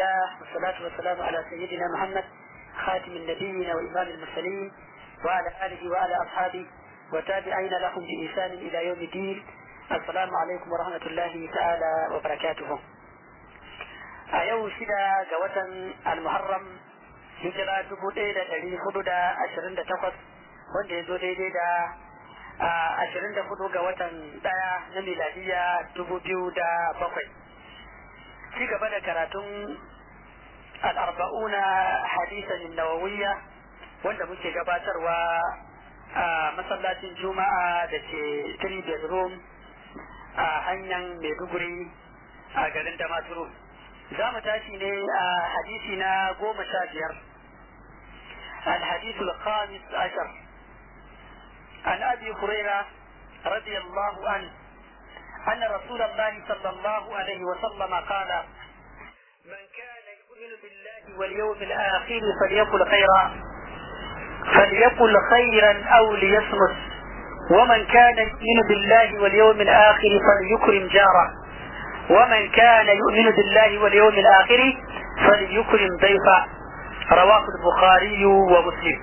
الله والصلاة والسلام على سيدنا محمد خاتم النبيين وإمام المرسلين وعلى آله وعلى أصحابه وتابعين لهم بإحسان إلى يوم الدين السلام عليكم ورحمة الله تعالى وبركاته أيو شدا جوة المحرم hijira dubu ɗaya da ɗari hudu da ashirin da takwas wanda ya zo daidai da ashirin da hudu ga watan ɗaya na miladiya dubu biyu da bakwai ci gaba da karatun al'arba'una hadisan nawawiyya wanda muke gabatarwa a masallacin juma'a da ke three bedroom a hanyar maiduguri a garin damaturu za mu tashi ne a hadisi na goma sha biyar الحديث الخامس عشر عن ابي هريره رضي الله عنه ان رسول الله صلى الله عليه وسلم قال من كان يؤمن بالله واليوم الاخر فليقل خيرا فليقل خيرا او ليصمت ومن كان يؤمن بالله واليوم الاخر فليكرم جاره ومن كان يؤمن بالله واليوم الاخر فليكرم ضيفه رواه البخاري ومسلم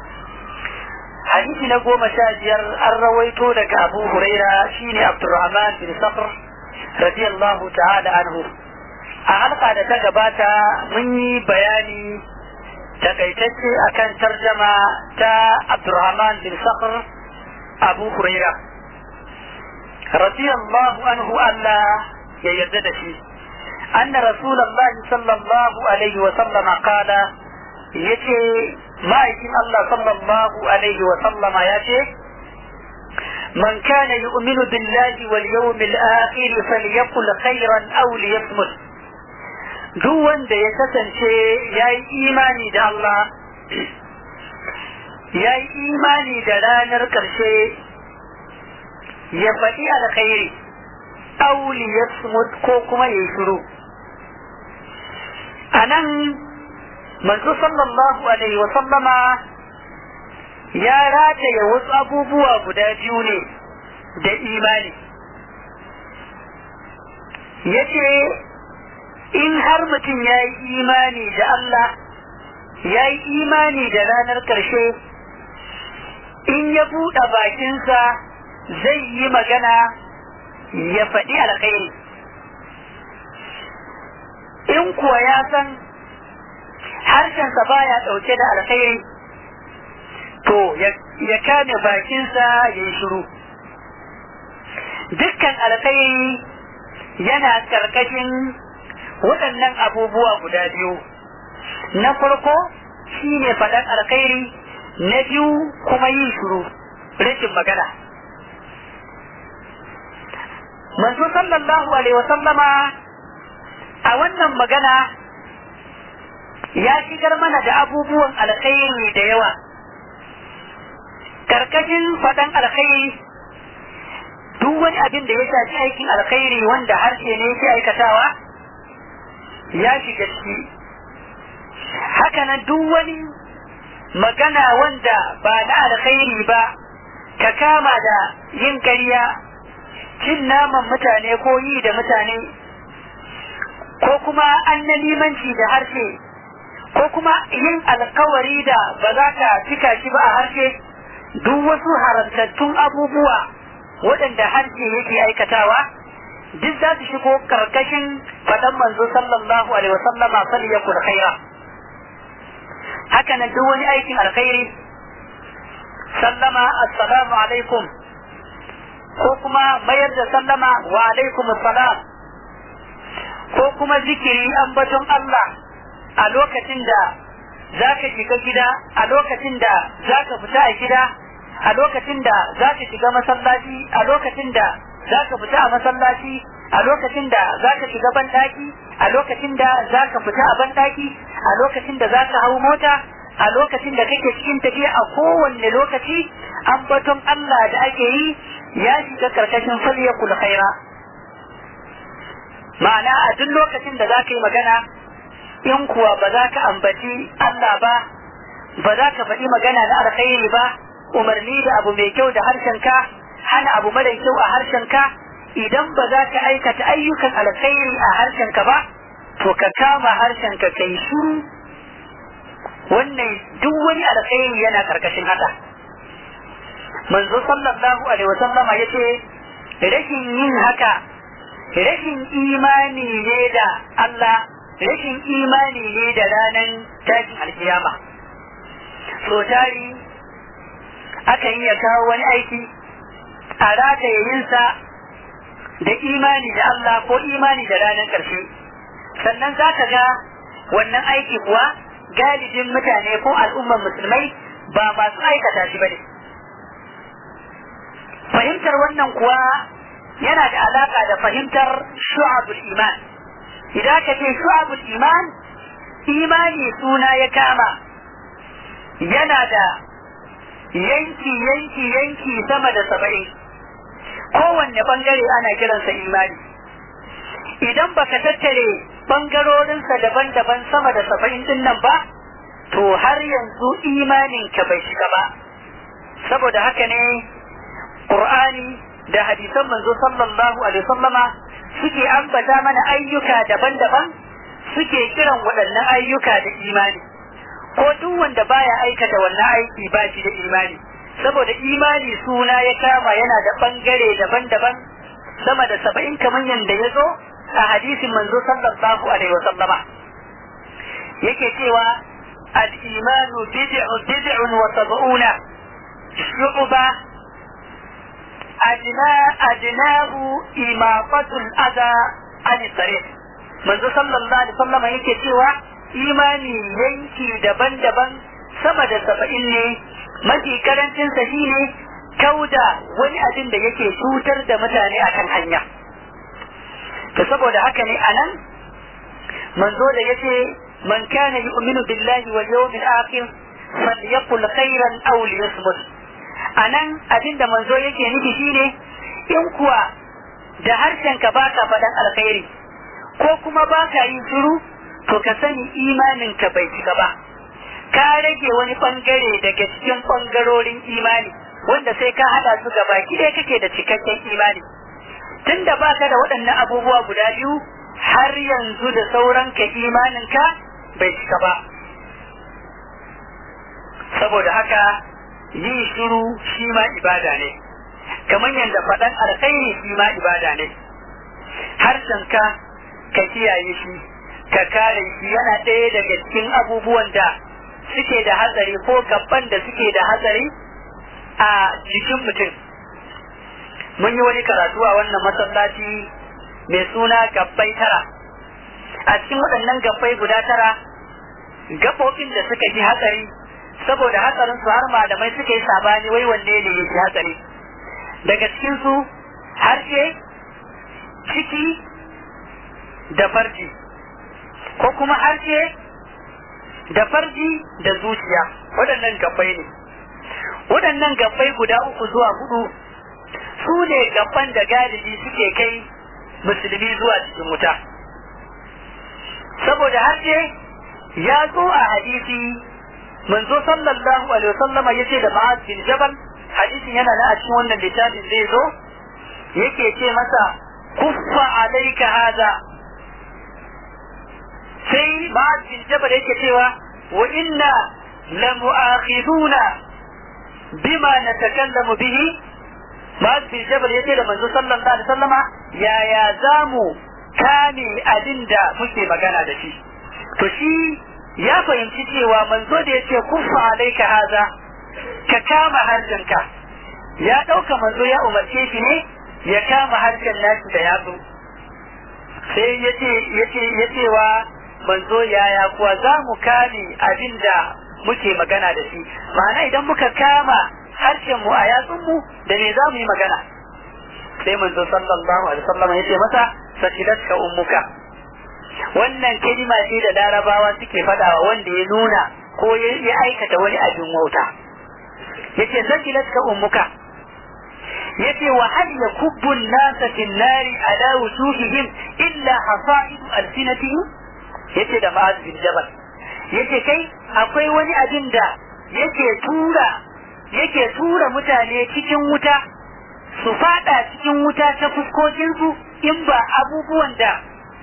حديث نقوم شاجر الرويتو لك أبو هريرة شيني عبد الرحمن بن صخر رضي الله تعالى عنه أعلق da ta gabata mun yi bayani takaitacce akan tarjama ta Abdurrahman bin Sakhr Abu Huraira radiyallahu anhu Allah ya yarda da shi أن رسول الله صلى الله عليه وسلم قال yace ma'aikin Allah sallallahu alaihi wa sallama ya ce man kana yu'minu billahi wal yawmil akhir falyaqul khairan aw liyasmut duk wanda ya kasance yayi imani da Allah yayi imani da ranar karshe ya faɗi alkhairi aw liyasmut ko kuma ya shiru anan manzo sallallahu alaihi wa sallama ya rataye wasu abubuwa guda biyu ne da imani ya ce in har mutum ya yi imani da Allah ya yi imani da ranar ƙarshe in ya buɗe bakinsa zai yi magana ya faɗi alkhairi in kuwa ya san harshensa baya ɗauke da alkhairi to ya kame bakinsa ya yi shiru dukkan alkhairi yana ƙarƙashin waɗannan abubuwa guda biyu na farko shine faɗan alkhairi na biyu kuma yin shiru rashin magana manzo sallallahu alaihi wasallama a wannan magana ya shigar mana da abubuwan alkhairi da yawa karkashin faɗan alkhairi duk wani abin da ya shafi aikin alkhairi wanda harshe ne yake aikatawa ya shiga ciki hakanan duk wani magana wanda ba na alkhairi ba ka kama da yin ƙarya cin naman mutane ko yi da mutane ko kuma annalimanci da harshe ko kuma yin alkawari da ba za ka cika shi ba a harshe duk wasu haramtattun abubuwa waɗanda harshe yake aikatawa duk za su shigo karkashin faɗan manzo sallallahu alaihi wasallama fal yakul khaira haka nan duk wani aikin alkhairi sallama assalamu alaikum ko kuma mayar da sallama wa alaikum assalam ko kuma zikiri ambaton Allah a lokacin da za ka shiga gida a lokacin da za ka fita a gida a lokacin da za ka shiga masallaci a lokacin da za ka fita a masallaci a lokacin da za ka shiga banɗaki a lokacin da za ka fita a banɗaki a lokacin da za ka hau mota a lokacin da kake cikin tafiya a kowanne lokaci ambaton Allah da ake yi ya shiga karkashin falyakul khaira ma'ana a duk lokacin da za ka yi magana in kuwa ba za ka ambaci Allah ba ba za ka faɗi magana na alkhairi ba umarni da abu mai kyau da harshenka hana abu mara kyau a harshenka idan ba za ka aikata ayyukan alkhairi a harshenka ba to ka kama harshen ka kai shiru wannan duk wani alkhairi yana karkashin haka manzo sallallahu alaihi wasallama yace rashin yin haka rashin imani ne da Allah rashin imani ne da ranar tashin alkiyama so tari aka iya kawo wani aiki a rataye yinsa da imani da Allah ko imani da ranar ƙarshe sannan za ka ga wannan aiki kuwa galibin mutane ko al'ummar musulmai ba masu aikata shi ba ne fahimtar wannan kuwa yana da alaka da fahimtar shu'abul iman idan ka ce shu'abul iman imani suna ya kama yana da yanki yanki yanki sama da saba'in kowanne bangare ana kiransa imani idan baka tattare bangarorinsa daban-daban sama da saba'in din nan ba to har yanzu imaninka bai shiga ba saboda haka ne Qur'ani da hadisan manzo sallallahu alaihi wasallama suke ambata mana ayyuka daban-daban suke kiran waɗannan ayyuka da imani ko duk wanda baya aikata wannan aiki ba shi da imani saboda imani suna ya kama yana da bangare daban-daban sama da saba'in kamar yadda ya zo a hadisin manzo sallallahu alaihi wasallama yake cewa al-imanu bid'un bid'un wa sab'una shu'ba أدناه إماطة الأذى عن الطريق منذ صلى الله عليه وسلم yake cewa imani yanki daban-daban sama da saba'in ne mafi karancinsa shine kauda wani abin da yake cutar da mutane akan hanya to saboda haka ne anan manzo da yace man kana yu'minu billahi wal yawmil akhir falyaqul khairan aw liyasmut a nan abin da manzo yake nufi shine in kuwa da harshen ka baka faɗan alkhairi ko kuma baka yin shiru to ka sani imanin ka bai cika ba ka rage wani bangare daga cikin bangarorin imani wanda sai ka hada su gaba ɗaya kake da cikakken imani tunda baka da waɗannan abubuwa guda biyu har yanzu da sauran ka imanin ka bai cika ba saboda haka yin shiru shi ma ibada ne kamar yadda faɗan alkhairi shi ma ibada ne harshenka ka kiyaye shi ka kare shi yana ɗaya daga cikin abubuwan da suke da hatsari ko gaban da suke da hatsari a jikin mutum mun yi wani karatu a wannan masallaci mai suna gabbai tara a cikin waɗannan gabbai guda tara gaɓoɓin da suka ji hatsari saboda hatsarin su har malamai suka yi sabani wai wanne ne ya fi hatsari daga cikin su harshe ciki da farji ko kuma harshe da farji da zuciya waɗannan gabbai ne waɗannan gabbai guda uku zuwa hudu su ne gabban da galibi suke kai musulmi zuwa cikin wuta saboda harshe ya zo a hadisi manzo sallallahu alaihi wasallam yace da Ma'az bin Jabal hadisin yana na a cikin wannan littafin zai zo yake ce masa kuffa alayka hada sai Ma'az bin Jabal yake cewa wa inna la mu'akhiduna bima natakallamu bihi Ma'az bin Jabal yace da manzo sallallahu alaihi wasallama yaya zamu kame abin da muke magana da shi to shi ya fahimci cewa manzo da ya ce kufa alaika haza ka kama harshenka ya ɗauka manzo ya umarce shi ne ya kama harshen nashi da yatsu sai ya ce ya cewa manzo yaya kuwa za mu kame abin da muke magana da shi ma'ana idan muka kama harshen mu a yatsun mu da me za mu yi magana sai manzo sallallahu alaihi wasallam ya ce masa sakilatka ummuka wannan kalima ce da larabawa suke fadawa wanda ya nuna ko ya aikata wani abin wauta yace sakilatka ummuka yace wa hal yakubbu an-nasa fi an-nari ala wujuhihim illa hasa'id alsinatihim yace da ma'az bin jabal yace kai akwai wani abin da yake tura yake tura mutane cikin wuta su fada cikin wuta ta fuskokinsu in ba abubuwan da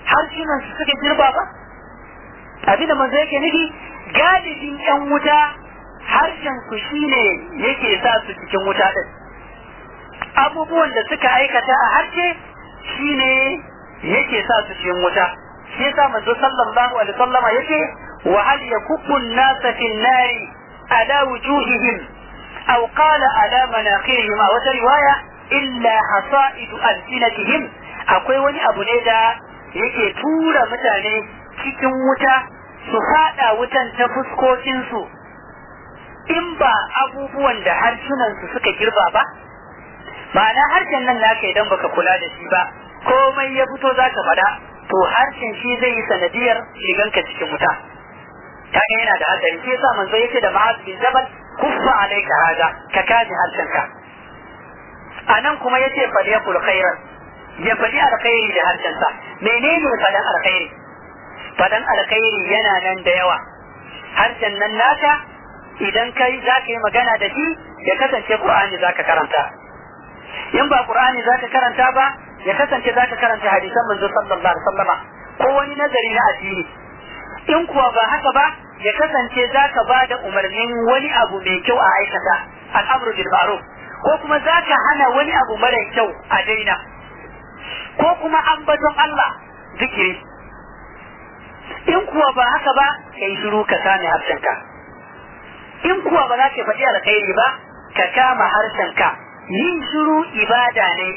harshenan su suka girba ba abin da manzo yake nufi galibin yan wuta harshen su shine yake sa su cikin wuta din abubuwan da suka aikata a harshe shine yake sa su cikin wuta shi yasa manzo sallallahu alaihi wasallama yake wa hal yakubbu an-nasa fi an-nari ala wujuhihim aw qala ala manaqirihim a wata riwaya illa hasaidu alsinatihim akwai wani abu ne da yake tura mutane cikin wuta su fada wutan ta fuskokinsu in ba abubuwan da harsunansu suka girba ba ma'ana harshen nan naka idan baka kula da shi ba komai ya fito za ka faɗa to harshen shi zai yi sanadiyar shiganka cikin wuta kaga yana da hatsari shi yasa manzo yace da ma'az bin jabal kuffa alayka hada ka kaji harshenka anan kuma yace falyakul khairan ya faɗi alkhairi da harshensa menene faɗan alkhairi faɗan alkhairi yana nan da yawa harshen nan naka idan kai za ka yi magana da shi ya kasance qur'ani za ka karanta in ba qur'ani za ka karanta ba ya kasance za ka karanta hadisan manzo sallallahu alaihi wasallama ko wani nazari na addini in kuwa ba haka ba ya kasance za ka ba da umarnin wani abu mai kyau a aikata al'amru bil ma'ruf ko kuma za ka hana wani abu mara kyau a daina ko kuma ambaton Allah zikiri in kuwa ba haka ba kai shiru ka kame harshenka in kuwa ba za ka faɗi alkhairi ba ka kama harshenka yin shiru ibada ne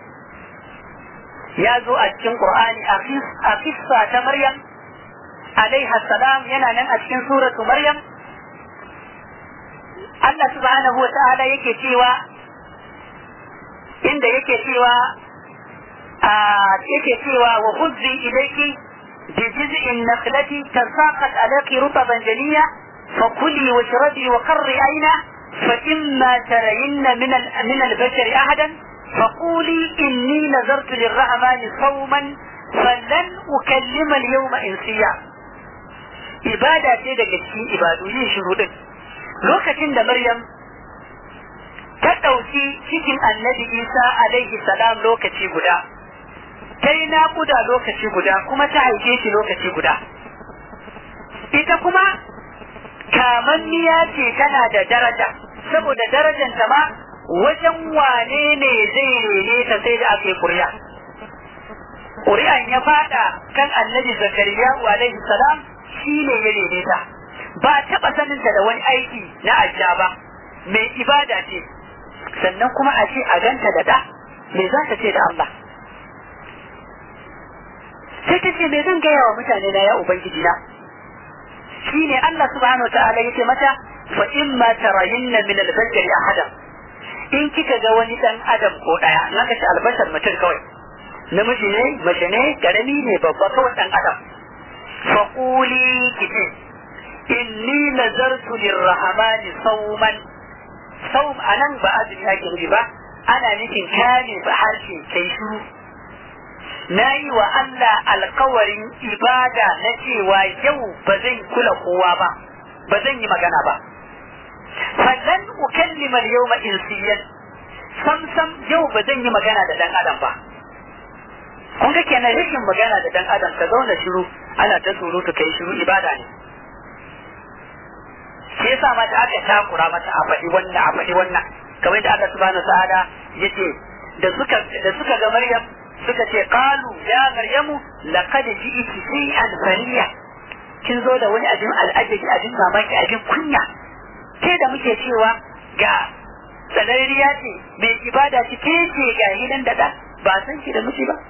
ya zo a cikin Qur'ani a kissa ta Maryam alaiha salam yana nan a cikin suratu Maryam Allah subhanahu wa ta'ala yake cewa inda yake cewa yake cewa wa khudzi ilayki bi jiz'in nakhlati tasaqat alayki rutaban janiya فكلي واشربي وقري عينا فإما ترين من من البشر أحدا فقولي إني نذرت للرحمن صوما فلن أكلم اليوم إنسيا ibada ce daga cikin ibadu yin shiru din lokacin da Maryam ta ɗauki cikin annabi Isa alaihi salam lokaci guda ta yi naƙuda lokaci guda kuma ta haife shi lokaci guda ita kuma kamanniya ce tana da daraja saboda darajanta ma wajen wane ne zai rene ta sai da aka yi ƙuri'a ƙuri'an ya fada kan annabi zakariya alaihi salam shi ne ya rene ta ba taɓa saninta da wani aiki na ajiya ba mai ibada ce sannan kuma a ce a ganta da da me za ta ce da Allah sai ta ce me zan gaya wa mutane na ya ubangiji na shine Allah subhanahu ta'ala yace mata fa imma tarayinna min al-bashari ahadan in kika ga wani dan adam ko daya naka ce albashar mutum kawai namiji ne mace ne karami ne babba kawai dan adam fa quli kiti inni nazartu lirrahmani sawman sawm anan ba azumi ake nufi ba ana nufin kame ba harshe kai shiru na yi wa Allah alkawarin ibada na cewa yau ba zan kula kowa ba ba zan yi magana ba fallan ukallima yawma insiyan sam sam yau ba zan yi magana da dan adam ba kun ga kenan rashin magana da dan adam ka zauna shiru ana ta surutu kai shiru ibada ne shi yasa ma da aka takura mata a faɗi wannan a faɗi wannan kamar da Allah subhanahu wa ta'ala yace da suka da suka ga Maryam suka ce qalu ya maryamu laqad ji'ti shay'an fariya kin zo da wani abin al'ajabi abin mamaki abin kunya ke da muke cewa ga tsanariya ce mai ibada ce ke ce ga hidan da da ba san shi da miji ba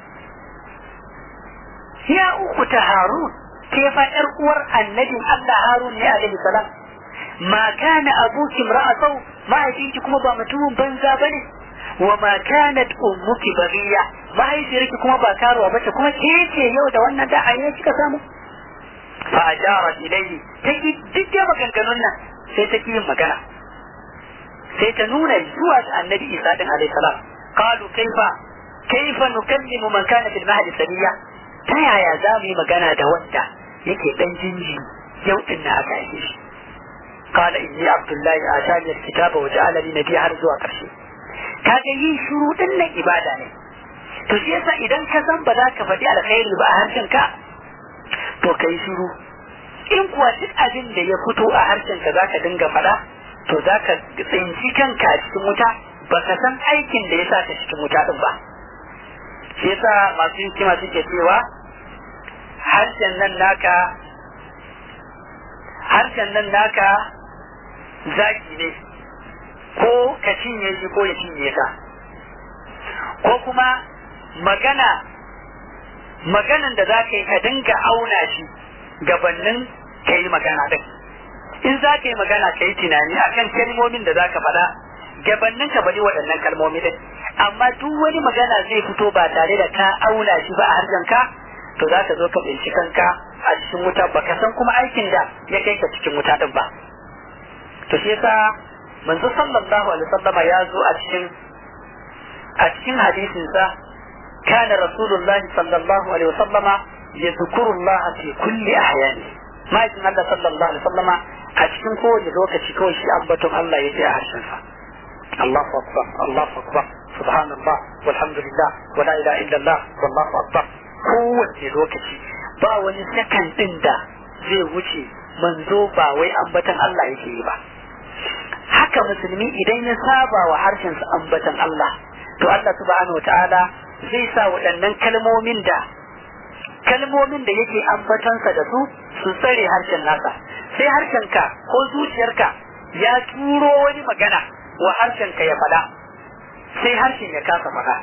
ya uku ta harun ke fa yar uwar annabin Allah harun ne alaihi salam ma kana abuki imra'atu mahaifinki kuma ba mutumin banza bane wa ma kanat ummuki baghiya mahaifiyarki kuma ba karuwa bace kuma ke ce yau da wannan da ayyuka kika samu fa ajarat ilayhi take duk da maganganun nan sai take yin magana sai ta nuna zuwa ga annabi Isa din alayhi salam qalu kaifa kaifa nukallimu man kana fil mahdi sabiya ta yaya za mu yi magana da wanda yake dan jinji yau din na aka yi shi qala inni abdullahi atani alkitaba wa ja'alani nabiyya har zuwa karshe kaga yin shuru din nan ibada ne to shi yasa idan ka san ba za ka faɗi alkhairi ba a harshen ka to ka yi shiru in kuwa duk abin da ya fito a harshen ka za ka dinga faɗa to za ka tsinci kanka a cikin wuta ba ka san aikin da ya sa ka cikin wuta ɗin ba shi yasa masu hikima suke cewa harshen nan naka harshen nan naka zaki ne ko ka cinye shi ko ya cinye ka ko kuma magana maganan da za ka yi ka dinga auna shi gabanin ka yi magana din in za ka yi magana ka yi tunani akan kalmomin da za ka faɗa gabanin ka bari waɗannan kalmomi din amma duk wani magana zai fito ba tare da ka auna shi ba a harshen ka to za ka zo ka binci kanka a cikin wuta ba ka san kuma aikin da ya kai ka cikin wuta din ba to shi yasa manzo sallallahu alaihi wasallama ya zo a cikin a cikin hadisin sa kana rasulullahi sallallahu alaihi wasallama yadhkuru Allah fi kulli ahyani ma'aikin Allah sallallahu alaihi wasallama a cikin kowane lokaci kawai shi ambaton Allah yake a harshen sa Allahu akbar Allahu akbar subhanallah walhamdulillah wala ilaha illallah wallahu akbar kowace lokaci ba wani sakan din da zai wuce manzo ba wai ambatan Allah yake yi ba haka musulmi idan ya saba wa harshensa ambatan Allah to Allah subhanahu wataala zai sa waɗannan kalmomin da kalmomin da yake ambatansa da su su tsare harshen nasa sai harshenka ko zuciyarka ya turo wani magana wa harshenka ya faɗa sai harshen ya kasa faɗa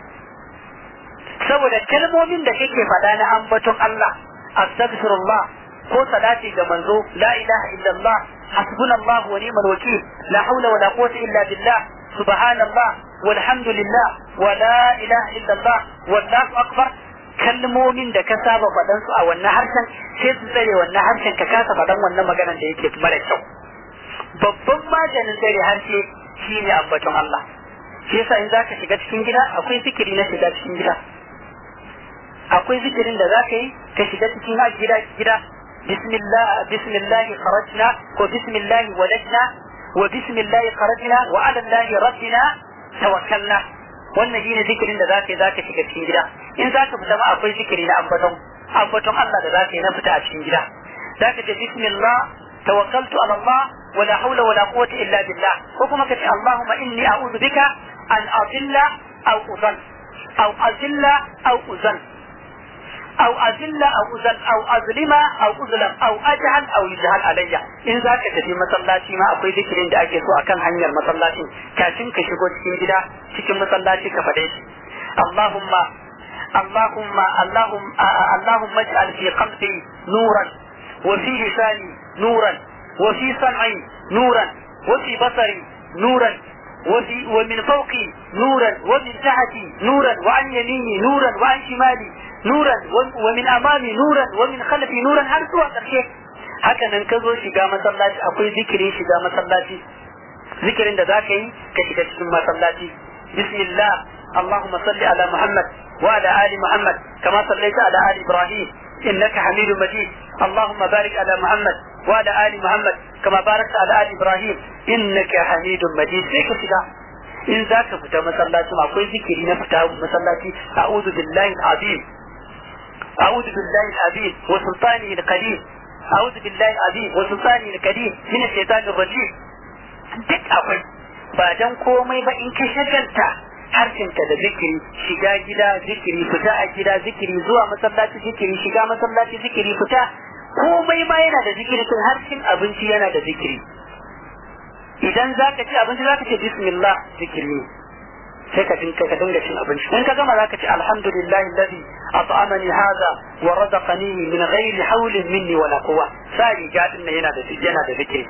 saboda kalmomin da kake faɗa na ambaton Allah astaghfirullah ko salati ga manzo la ilaha illallah hasbunallahu wa ni'mal wakil la hawla wa la quwwata illa billah subhanallah walhamdulillah wa la ilaha illallah wallahu akbar kalmomin da ka saba faɗan su a wannan harshen sai su tsare wannan harshen ka kasa faɗan wannan maganar da yake mara kyau babban maganin tsare harshe shine ambaton Allah shi yasa in zaka shiga cikin gida akwai zikiri na shiga cikin gida akwai zikirin da zaka yi ka shiga cikin gida gida bismillah bismillah kharajna ko bismillah walajna wa bismillah kharajna wa ala allah rabbina tawakkalna wannan shine zikirin da zaka yi zaka shiga cikin gida in zaka fita ma akwai zikiri na ambaton ambaton Allah da zaka yi na fita a cikin gida zaka ce bismillah tawakkaltu ala Allah ولا حول ولا قوة إلا بالله وكما كتب اللهم إني أعوذ بك أن أضل أو أضل أو أذل أو أذل أو أذل أو أذل أو أظلم أو أظلم أو أجهل أو يجهل علي إن ذاك تفي مسلاتي ما أقول ذكرين da ake so akan hanyar masallacin kafin ka shigo cikin gida cikin masallaci ka faɗe shi Allahumma Allahumma Allahumma Allahumma ij'al fi qalbi nuran wa fi lisani nuran وفي سمعي نورا وفي بصري نورا وفي ومن فوقي نورا ومن تحتي نورا وعن يميني نورا وعن شمالي نورا ومن امامي نورا ومن خلفي نورا har zuwa ƙarshe haka nan ka zo shiga masallaci akwai zikirin shiga masallaci zikirin da zaka yi ka shiga cikin masallaci bismillah اللهم صل على محمد وعلى ال محمد كما صليت على ال ابراهيم انك حميد مجيد اللهم بارك على محمد وعلى ال محمد كما باركت على ال ابراهيم انك حميد مجيد sai ka shiga in za ka fita masallaci akwai zikiri na fita masallaci a'udhu billahi azim a'udhu billahi azim wa sultani al-qadim a'udhu billahi azim wa sultani al-qadim min ash-shaytanir rajim duk akwai ba dan komai ba in ka shagalta harshenka da zikiri shiga gida zikiri fita a gida zikiri zuwa masallaci zikiri shiga masallaci zikiri fita komai ma yana da zikiri tun harshen abinci yana da zikiri idan za ka ci abinci za ka ce bismillah zikiri sai ka dinka ka dinga cin abinci in ka gama za ka ce alhamdulillah alladhi at'amani hadha wa razaqani min ghairi hawlin minni wala quwwa sa riga din nan yana da yana da zikiri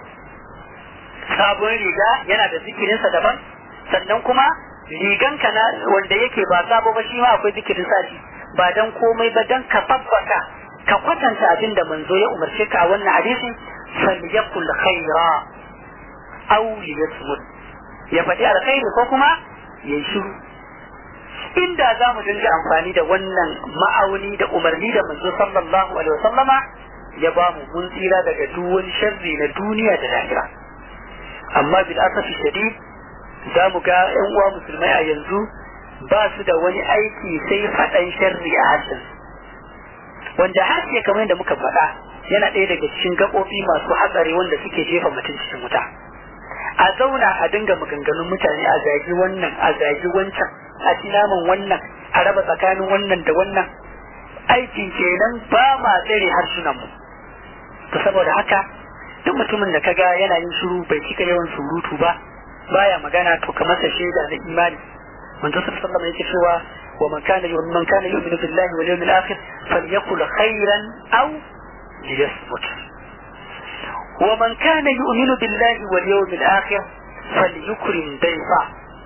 sabon riga yana da zikirinsa daban sannan kuma riganka na wanda yake ba sabo ba shi ma akwai zikirin sashi ba dan komai ba dan ka tabbata ka kwatanta abin da manzo ya umarce ka a wannan hadisi falyakul khaira aw liyasmut ya faɗi alkhairi ko kuma ya shiru inda za mu dinga amfani da wannan ma'auni da umarni da manzo sallallahu alaihi wasallama ya ba mu mun tsira daga duk wani sharri na duniya da lahira amma bil asafi shadid za mu ga yan uwa musulmai a yanzu ba su da wani aiki sai faɗan sharri a harshen wanda harshe kamar yadda muka faɗa yana ɗaya daga cikin gaɓoɓi masu hatsari wanda suke jefa mutum cikin wuta a zauna a dinga maganganun mutane a zagi wannan a zagi wancan a ci naman wannan a raba tsakanin wannan da wannan aikin kenan ba ma tsare harsunan mu to saboda haka duk mutumin da kaga yana yin shiru bai cika yawan surutu ba baya magana to kamar sa shaida na imani manzo sallallahu alaihi wasallam yake cewa wa man kana man kana yu'minu billahi wal yawmil akhir falyakul khairan aw liyasmut wa man kana yu'minu billahi wal yawmil akhir falyukrim dayfa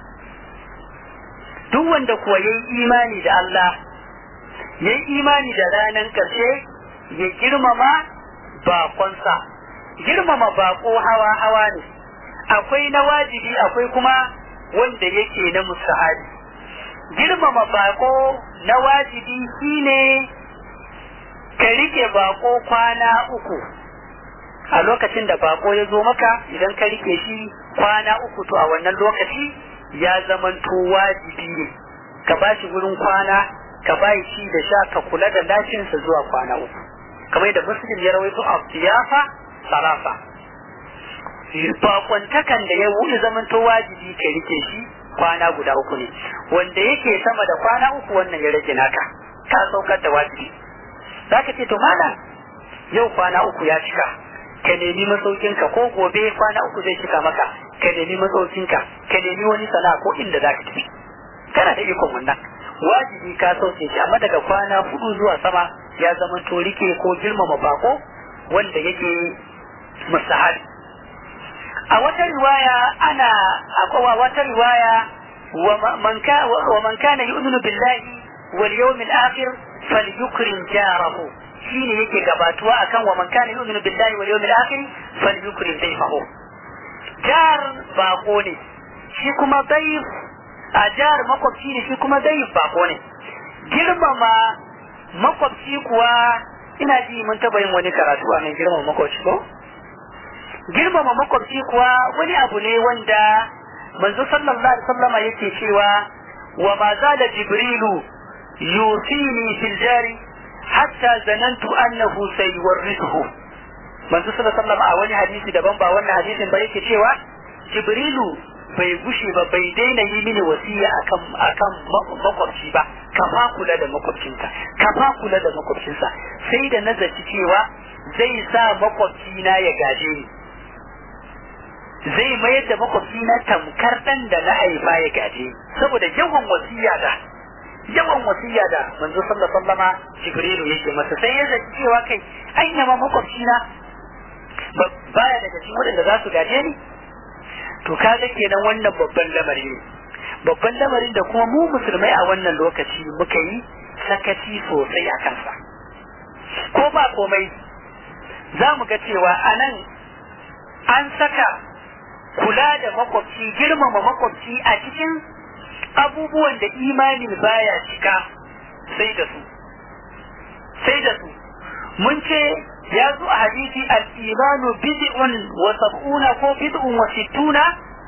duk wanda kuwa yayi imani da Allah yayi imani da ranan karshe ya girmama bakonsa girmama bako hawa hawa ne akwai na wajibi akwai kuma wanda yake na musahabi girmama bako na wajibi shine ka rike bako kwana uku a lokacin da bako ya zo maka idan ka rike shi kwana uku to a wannan lokaci ya zamanto wajibi ne ka ba shi wurin kwana ka ba shi da sha ka kula da lafiyarsa zuwa kwana uku kamar da muslim ya rawaito a siyafa sarafa bakwantakan da ya wuce zamanto wajibi ka rike shi kwana guda uku ne wanda yake sama da kwana uku wannan ya rage naka ka saukar da wajibi za ka ce to malam yau kwana uku ya cika ka nemi masaukinka ko gobe kwana uku zai cika maka ka nemi masaukinka ka nemi wani sana'a ko inda za ka tafi kana da ikon wannan wajibi ka sauke shi amma daga kwana hudu zuwa sama ya zama to rike ko girmama bako wanda yake mustahabi a wata riwaya ana akwai wata riwaya wa man kana yu'minu billahi wal yawmil akhir falyukrim jarahu shine yake gabatuwa akan wa man kana yu'minu billahi wal yawmil akhir falyukrim dayfahu jar bako ne shi kuma dayf a jar makwabci ne shi kuma dayf bako ne girmama makwabci kuwa ina ji mun taba yin wani karatu a nan girmama makwabci ko girmama makwabci kuwa wani abu ne wanda manzo sallallahu alaihi wasallama yake cewa wa ma zala jibrilu yusini fil jari hatta zanantu annahu sayuwarrithu manzo sallallahu alaihi wasallama a wani hadisi daban ba wannan hadisin ba yake cewa jibrilu bai gushe ba bai daina yi mini wasiya akan akan makwabci ba ka fa kula da makwabcinka ka fa kula da makwabcinsa sai da nazarci cewa zai sa makwabci na ya gaje ni zai mayar da makwabci na tamkar dan da na haifa ya gaje saboda yawan wasiya da yawan wasiya da manzo sallallahu alaihi wasallama jibrilu yake masa sai ya zaci cewa kai anya ma makwabci na baya daga cikin waɗanda za su gaje ni to kaga kenan wannan babban lamari ne babban lamarin da kuma mu musulmai a wannan lokaci muka yi sakaci sosai a kansa ko ba komai za mu ga cewa a nan an saka kula da makwabci girmama makwabci a cikin abubuwan da imani baya cika sai da su sai da su mun ce ya zo a hadisi al-imanu bid'un wa sab'una ko bid'un wa sittuna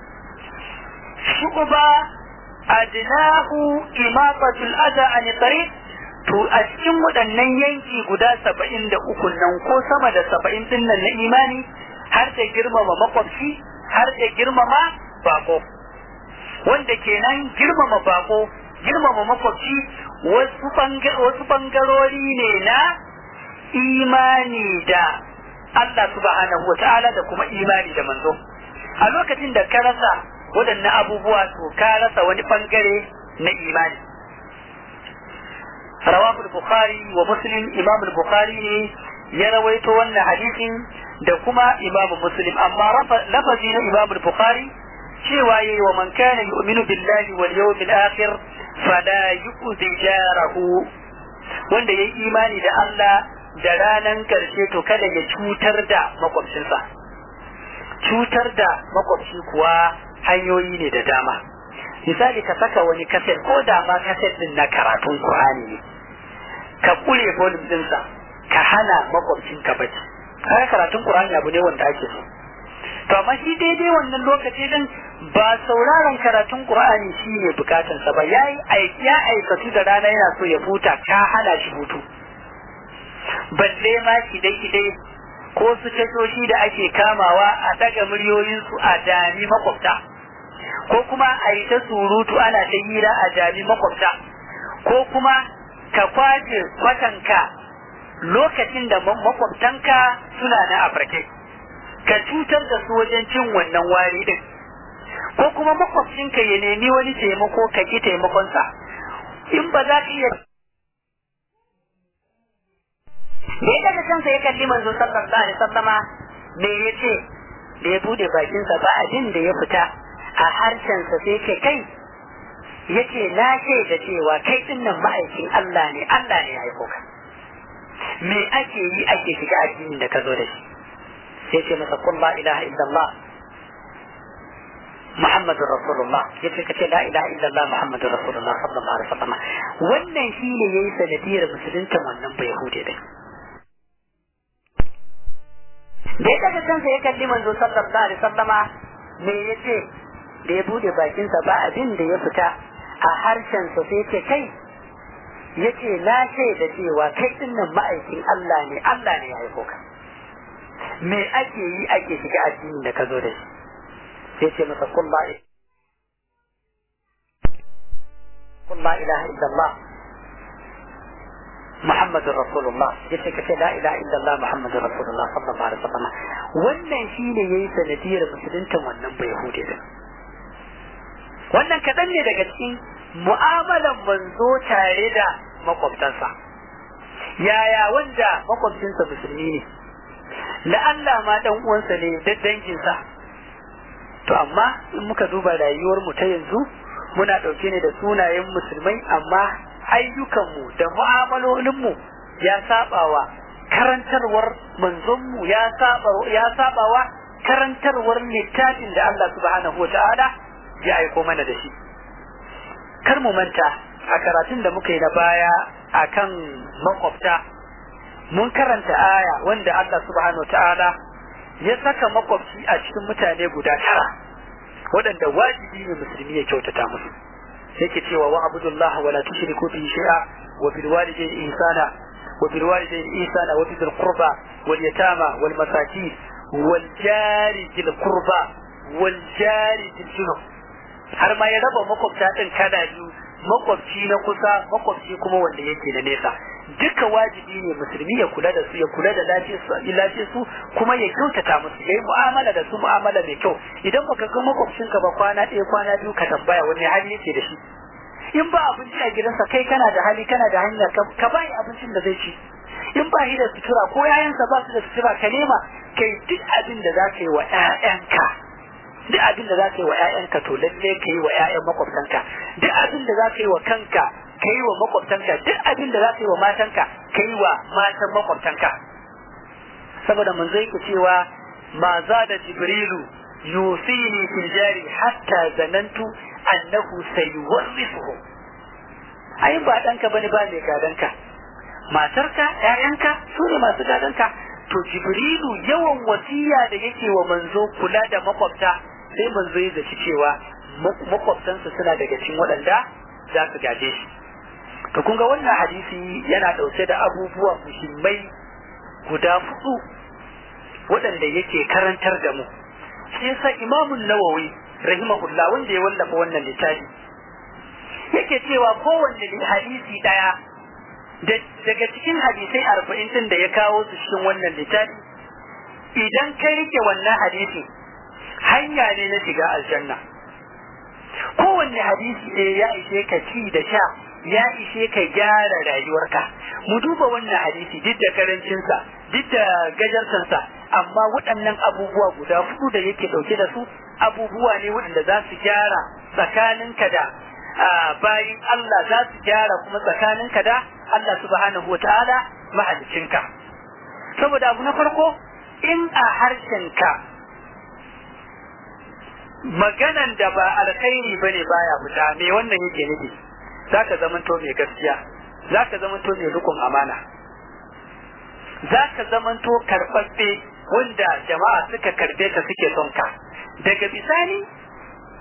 shu'ba adnahu imatatul adha an tariq to a cikin waɗannan yanki guda saba'in da uku nan ko sama da saba'in din nan na imani har da girmama makwabci har da girmama bako wanda kenan girmama bako girmama makwabci wasu bangarori ne na imani da Allah subhanahu wa ta'ala da kuma imani da manzo a lokacin da ka rasa waɗannan abubuwa to ka rasa wani bangare na imani rawahu al-bukhari wa muslim imam al-bukhari ne ya rawaito wannan hadisin da kuma imam muslim amma lafazi na imam al-bukhari cewa yayi wa man kana yu'minu billahi wal yawmil akhir fala yu'zi jarahu wanda yayi imani da Allah da ranan karshe to kada ya cutar da makwabcinsa cutar da makwabci kuwa hanyoyi ne da dama misali ka saka wani kaset ko da ma kaset din na karatun Qur'ani ne ka kure volume dinsa ka hana makwabcin ka bacci kaga karatun Qur'ani abu ne wanda ake so to amma shi daidai wannan lokaci din ba sauraron karatun Qur'ani shine bukatansa ba yayi ya aikatu da rana yana so ya huta ka hana shi hutu balle ma kidai-kidai ko su tashoshi da ake kamawa a daga muryoyinsu a dami makwabta ko kuma a yi ta surutu ana ta hira a dami makwabta ko kuma ka kwace kwatanka lokacin da makwabtanka suna na afirke ka cutar da su wajen cin wannan wari din ko kuma makwabcinka ya nemi wani taimako ka ki taimakonsa in ba za ka iya da ya daga kansa ya kalli manzo sallallahu alaihi wasallama me ya ce da ya bude bakinsa ba abin da ya fita a harshensa sai ce kai ya ce na ce da cewa kai din nan ma'aikin Allah ne Allah ne ya aiko ka me ake yi ake shiga addinin da ka zo da shi sai ce masa kun la ilaha illallah Muhammadu Rasulullah ya ce kace la ilaha illallah Muhammadu Rasulullah sallallahu alaihi wasallam wannan shine yayi sanadiyar musulunta wannan bai hude din da ya daga kansa ya kalli manzo sallallahu alaihi wasallama me yace da ya bude bakinsa ba abin da ya fita a harshensa sai ce kai yace na ce da cewa kai din nan ma'aikin Allah ne Allah ne ya aiko ka me ake yi ake shiga addinin da ka zo da shi sai ce masa kun la kun la ilaha illallah Muhammadur Rasulullah yace kace la ilaha illallah Muhammadur Rasulullah sallallahu alaihi wasallam wannan shine yayi sanadiyar musulunta wannan bai hude din wannan kadan ne daga cikin mu'amalan manzo tare da makwabtansa yaya wanda makwabcinsa musulmi ne la'alla ma dan uwansa ne da danginsa to amma in muka duba rayuwar mu ta yanzu muna dauke ne da sunayen musulmai amma ayyukanmu da mu'amalolinmu ya sabawa karantarwar manzonmu ya saba ya sabawa karantarwar littafin da Allah subhanahu wata'ala ya aiko mana da shi kar mu manta a karatun da muka yi na baya akan makwabta mun karanta aya wanda Allah subhanahu wata'ala ya saka makwabci a cikin mutane guda tara waɗanda wajibi ne musulmi ya kyautata musu yake cewa wa abudullah wa la tushriku bihi shay'a wa bil walidayni ihsana wa bil walidayni ihsana wa bil qurba wal yatama wal masakin wal jari bil qurba wal jari bil junub har ma ya raba makwabta din kada biyu makwabci na kusa makwabci kuma wanda yake da nesa duka wajibi ne musulmi ya kula da su ya kula da lafiyar su kuma ya kyautata musu yayi mu'amala da su mu'amala mai kyau idan baka ga makwabcinka ba kwana ɗaya kwana biyu ka tambaya wani hali yake da shi in ba abinci a gidansa kai kana da hali kana da hanya ka bai abincin da zai ci in ba shi da sutura ko yayansa ba su da sutura ka nema kai duk abin da za ka yi wa 'ya'yanka duk abin da za ka yi wa 'ya'yanka to lalle ka yi wa 'ya'yan makwabtanka duk abin da za ka yi wa kanka ka yi wa makwabtanka duk abin da za ka yi wa matanka ka yi wa matan makwabtanka saboda mun zai ku cewa ma za da jibrilu yusini fil jari hatta zanantu annahu sayuwarrisuhu ai ba danka bane ba mai gadanka matarka ƴaƴanka su ne masu gadanka to jibrilu yawan wasiya da yake wa manzo kula da makwabta sai manzo ya zaci cewa makwabtansa suna daga cikin waɗanda za su gaje shi to kun ga wannan hadisi yana ɗauke da abubuwa muhimmai guda hudu waɗanda yake karantar da mu sai sa imamun nawawi rahimahullah wanda ya wallafa wannan littafi yake cewa kowanne hadisi ɗaya daga cikin hadisai arba'in din da ya kawo su cikin wannan littafi idan ka rike wannan hadisi hanya ne na shiga aljanna kowanne hadisi ɗaya ya ishe ka ci da sha ya ishe ka gyara rayuwarka mu duba wannan hadisi duk da karancinsa duk da gajarsansa amma waɗannan abubuwa guda hudu da yake ɗauke da su abubuwa ne waɗanda za su gyara tsakaninka da bayin Allah za su gyara kuma tsakaninka da Allah subhanahu wa ta'ala mahalicinka saboda abu na farko in a harshenka maganan da ba alkhairi bane baya fita me wannan yake nufi zaka zamanto mai gaskiya zaka zamanto mai rukun amana zaka zamanto karɓaɓɓe wanda jama'a suka karbe ka suke son ka daga bisani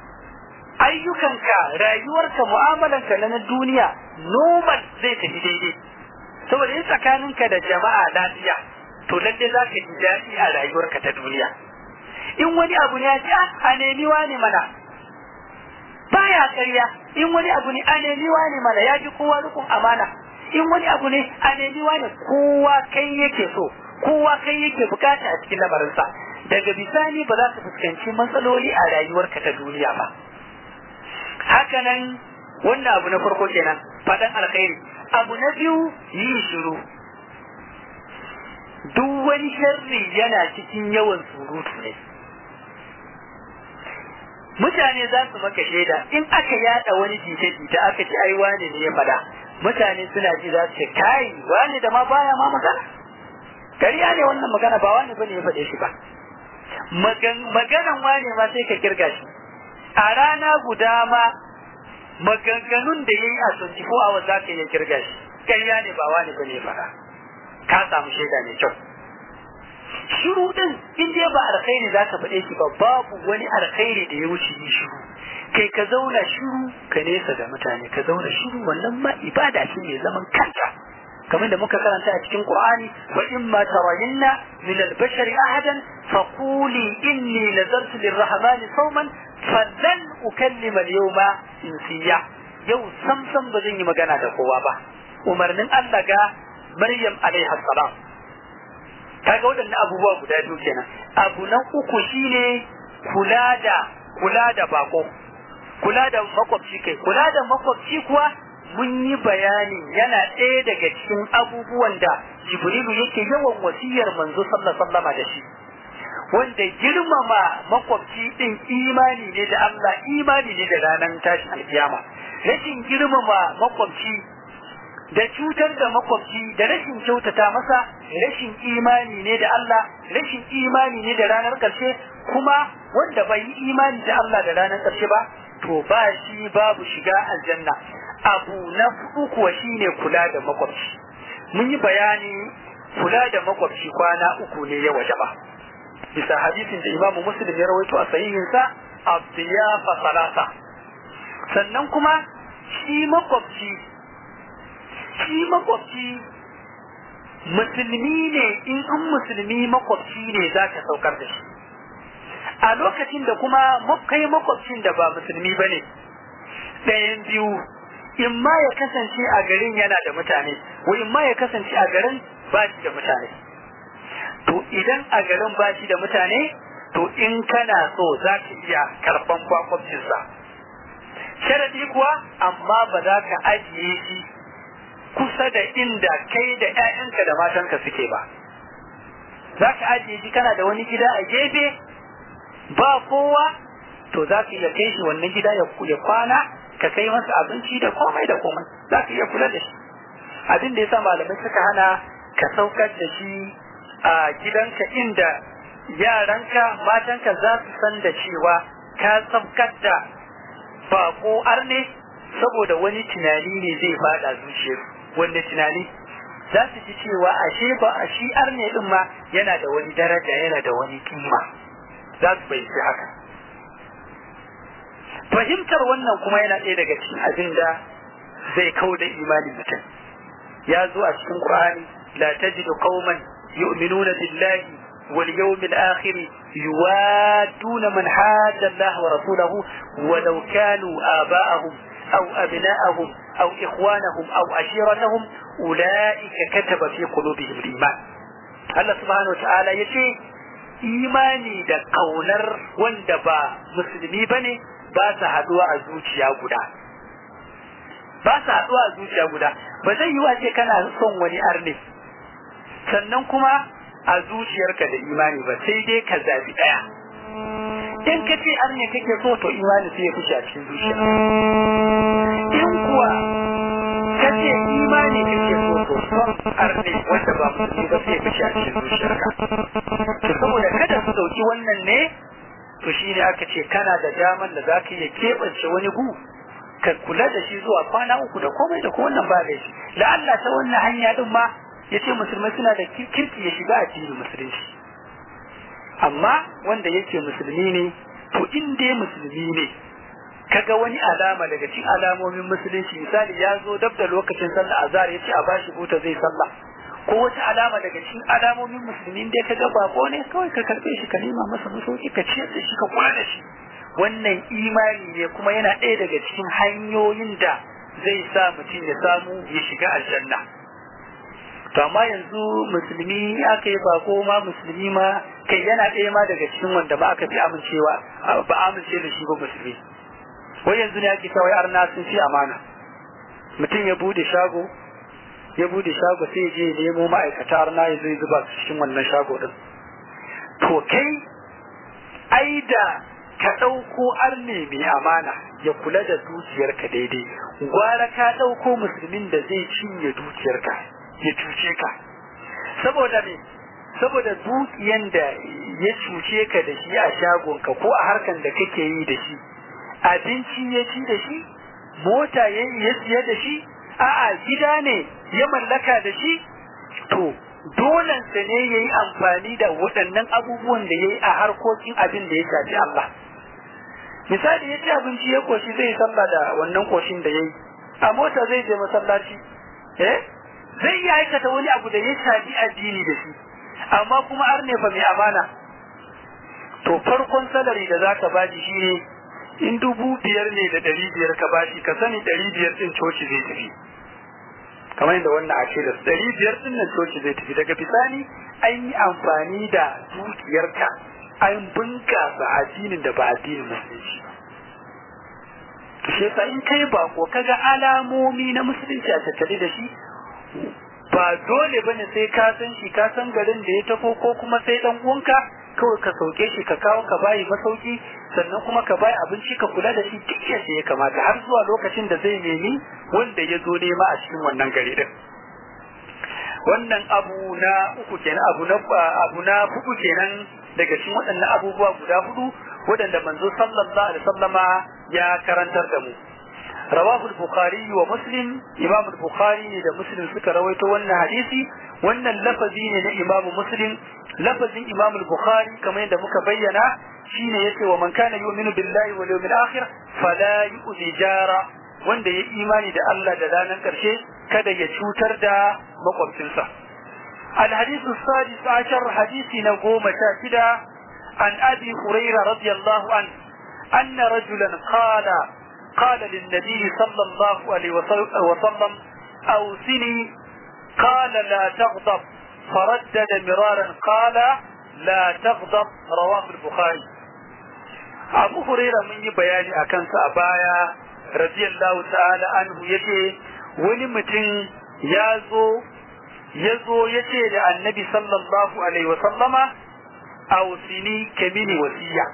ayyukanka rayuwarka mu'amalanka na na duniya normal zai tafi daidai saboda in tsakaninka da jama'a lafiya to lalle za ka ji daɗi a rayuwarka ta duniya in wani abu ne ya ce a nemi wani mana baya ƙarya in wani abu ne a nemi wani mana ya fi kowa rukun amana in wani abu ne a nemi wani kowa kai yake so kowa kai yake bukata a cikin lamarinsa daga bisani ba za ka fuskanci matsaloli a rayuwarka ta duniya ba hakanan wannan abu na farko kenan faɗan alkhairi abu na biyu yi shiru duk wani sharri yana cikin yawan surutu ne mutane za su maka shaida in aka yada wani jita-jita aka ci ai wane ne ya fada mutane suna ji za su ce kai wane da ma baya ma magana kariya ne wannan magana ba wani bane ya faɗe shi ba maganan wane ma sai ka kirga shi a rana guda ma maganganun da ya yi a 24 hours za ka iya kirga shi kariya ne ba wani bane ya faɗa ka samu shaida mai kyau shiru din in dai ba alkhairi za ka faɗe shi ba babu wani alkhairi da ya wuce yi shiru kai ka zauna shiru ka nesa da mutane ka zauna shiru wannan ma ibada ce mai zaman kanta kamar da muka karanta a cikin Qur'ani wa in ma tarayinna min al-bashari ahadan faquli inni nazartu lir-rahman sawman falan ukallima al-yawma insiya yau sam sam ba zan yi magana da kowa ba umarnin Allah ga Maryam alaiha salam kaga waɗannan abubuwa guda biyu kenan abu na uku shine kula da kula da bako kula da makwabci kai kula da makwabci kuwa mun yi bayani yana ɗaya daga cikin abubuwan da jibrilu yake yawan wasiyar manzo sallallahu da shi wanda girmama makwabci din imani ne da Allah imani ne da ranar tashin alkiyama rashin girmama makwabci da cutar da makwabci da rashin kyautata masa rashin imani ne da Allah rashin imani ne da ranar ƙarshe kuma wanda bai yi imani da Allah da ranar ƙarshe ba to ba shi babu shiga aljanna abu na hudu kuwa shine kula da makwabci mun yi bayani kula da makwabci kwana uku ne ya waje ba bisa hadisin da imamu muslim ya rawaito a sahihinsa abdiyafa salasa sannan kuma shi makwabci shi makwabci musulmi ne in an musulmi makwabci ne za ka saukar da shi a lokacin da kuma kai makwabcin da ba musulmi ba ne ɗayan biyu in ma ya kasance a garin yana da mutane ko in ma ya kasance a garin ba shi da mutane to idan a garin ba shi da mutane to in kana so za ka iya karɓan kwakwabcinsa sharadi kuwa amma ba za ka ajiye shi kusa da inda kai da 'ya'yanka da matanka suke ba za ka ajiye shi kana da wani gida a gefe ba kowa to za ka iya kai shi wannan gida ya kwana ka kai masa abinci da komai da komai za ka iya kula da shi abin da ya sa malamai suka hana ka saukar da shi a gidanka inda yaranka matanka za su san da cewa ka saukar da bako arne saboda wani tunani ne zai fada zuciyarsu wanda tunani za su ji cewa ashe ba a shi arne din ma yana da wani daraja yana da wani kima za su fahimci haka fahimtar wannan kuma yana ɗaya daga cikin abin da zai kau da imanin mutum ya zo a cikin qur'ani la tajidu qauman yu'minuna billahi wal yawmil akhir yuwaduna man hadda Allah wa rasulahu walau kanu aba'ahum aw abna'ahum أو إخوانهم أو عشيرتهم أولئك كتب في قلوبهم الإيمان الله سبحانه وتعالى يشي imani da ƙaunar wanda ba musulmi ba ne ba su haɗuwa a zuciya guda ba su haɗuwa a zuciya guda ba zai yi wace kana son wani arne sannan kuma a zuciyarka da imani ba sai dai ka zabi ɗaya in ka ce arne kake so to imani sai ya fushi a cikin zuciya in kuwa ka ce imani kake so to son arne wanda ba musulmi ba sai ya fushi a cikin zuciyarka to saboda kada su dauki wannan ne to shine aka ce kana da daman da zaka iya keɓance wani gu ka kula da shi zuwa kwana uku da komai da wannan ba da shi la Allah ta wannan hanya din ma yace musulmai suna da kirki ya shiga addinin musulunci amma wanda yake musulmi ne to in dai musulmi ne kaga wani alama daga cikin alamomin musulunci misali ya zo dab da lokacin sallah azhar ya ce a bashi buta zai sallah ko wata alama daga cikin alamomin musulmi da kaga bako ne kawai ka karbe shi ka nema masa masauki ka ciyar da shi ka kula da shi wannan imani ne kuma yana ɗaya daga cikin hanyoyin da zai sa mutum ya samu ya shiga aljanna to amma yanzu musulmi aka yi bako ma musulmi ma kai yana ɗaya ma daga cikin wanda ba aka fi amincewa ba amince da shi ba musulmi wai yanzu ne ake kawai arna sun fi amana mutum ya bude shago ya bude shago sai ya je nemo ma'aikata arna ya zai zuba su cikin wannan shago din to kai ai da ka ɗauko arne mai amana ya kula da dukiyarka daidai gwara ka ɗauko musulmin da zai cinye dukiyarka ya cuce ka saboda me saboda dukiyan da ya cuce ka da shi a shagonka ko a harkan da kake yi da shi abinci ya ci da shi mota ya ya siya da shi a'a gida ne ya mallaka da shi to dolensa ne ya yi amfani da waɗannan abubuwan da ya yi a harkokin abin da ya shafi Allah misali ya ci abinci ya koshi zai sallah da wannan koshin da ya yi a mota zai je masallaci eh zai iya aikata wani abu da ya shafi addini da shi amma kuma har ne fa mai amana to farkon salari da zaka bashi shi ne in dubu biyar ne da ɗari biyar ka bashi ka sani ɗari biyar ɗin coci zai tafi kamar yadda wannan ake da ɗari biyar ɗin nan coci zai tafi daga bisani an yi amfani da dukiyarka an bunkasa addinin da ba addinin musulunci ba shi yasa in kai bako kaga alamomi na musulunci a tattare da shi ba dole bane sai ka san shi ka san garin da ya tafo ko kuma sai dan uwanka kawai ka sauke shi ka kawo ka bayi masauki sannan kuma ka bayi abinci ka kula da shi duk yadda ya kamata har zuwa lokacin da zai nemi wanda ya zo nema a cikin wannan gari din wannan abu na uku kenan abu na abu na hudu kenan daga cikin waɗannan abubuwa guda hudu waɗanda manzo sallallahu alaihi wasallama ya karantar da mu rawahu al-bukhari wa muslim imam al-bukhari da muslim suka rawaito wannan hadisi wannan lafazi ne na imam muslim lafazin imam al-bukhari kamar yadda muka bayyana shine yace wa man kana yu'minu billahi wal yawmil akhir fala yu'zi jara wanda ya imani da Allah da ranar karshe kada ya cutar da makwabcinsa الحديث السادس عشر حديث نقوم شاكدا عن أبي هريرة رضي الله عنه أن رجلا قال قال للنبي صلى الله عليه وسلم أوصني قال لا تغضب فردد مرارا قال لا تغضب رواه البخاري أبو هريرة من بياني أكن سأبايا رضي الله تعالى عنه يجي ولمتن يازو يزو يجي النبي صلى الله عليه وسلم أوصني كمين وسيا